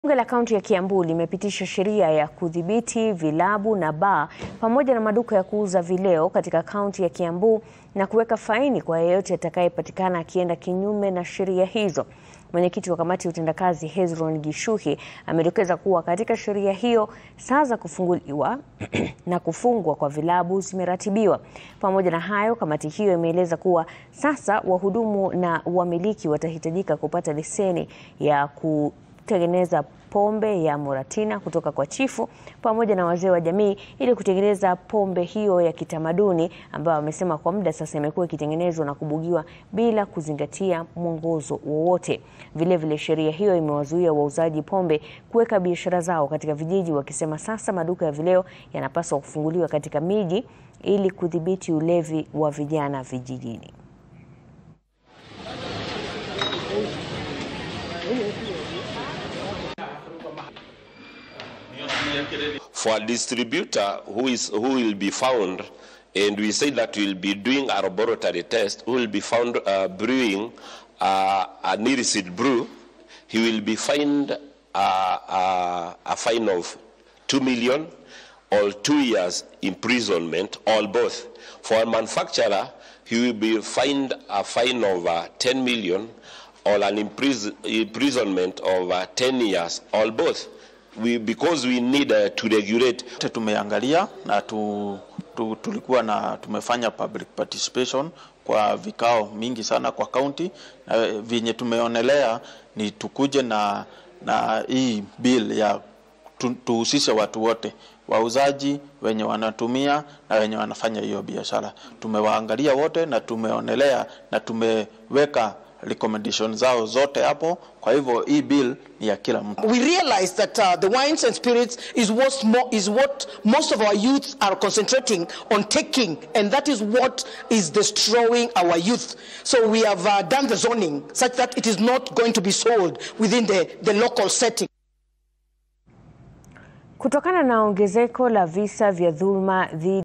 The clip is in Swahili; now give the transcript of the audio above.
Bunge la kaunti ya Kiambu limepitisha sheria ya kudhibiti vilabu na baa pamoja na maduka ya kuuza vileo katika kaunti ya Kiambu na kuweka faini kwa yeyote atakayepatikana akienda kinyume na sheria hizo. Mwenyekiti wa kamati ya utendakazi Hezron Gishuhi amedokeza kuwa katika sheria hiyo saa za kufunguliwa na kufungwa kwa vilabu zimeratibiwa. Pamoja na hayo, kamati hiyo imeeleza kuwa sasa wahudumu na wamiliki watahitajika kupata leseni ya ku kutengeneza pombe ya Muratina kutoka kwa chifu pamoja na wazee wa jamii ili kutengeneza pombe hiyo ya kitamaduni ambayo wamesema kwa muda sasa imekuwa ikitengenezwa na kubugiwa bila kuzingatia mwongozo wowote. Vilevile, sheria hiyo imewazuia wauzaji pombe kuweka biashara zao katika vijiji, wakisema sasa maduka ya vileo yanapaswa kufunguliwa katika miji ili kudhibiti ulevi wa vijana vijijini. for a distributor who is who will be found and we say that we'll be doing a laboratory test who will be found uh, brewing uh, an illicit brew he will be fined uh, uh, a fine of 2 million or 2 years imprisonment or both for a manufacturer he will be fined a fine of uh, 10 million or an impris imprisonment of uh, 10 years or both we, because we need uh, to regulate. Tumeangalia na tu, tu, tulikuwa na tumefanya public participation kwa vikao mingi sana kwa county na vyenye tumeonelea ni tukuje na, na hii bill ya tu, tuhusishe watu wote wauzaji wenye wanatumia na wenye wanafanya hiyo biashara. Tumewaangalia wote na tumeonelea na tumeweka recommendation zao zote hapo. Kwa hivyo hii bill ni ya kila mtu. We realize that uh, the wines and spirits is what, mo is what most of our youth are concentrating on taking, and that is what is destroying our youth. So we have uh, done the zoning such that it is not going to be sold within the, the local setting. Kutokana na ongezeko la visa vya dhuluma dhidi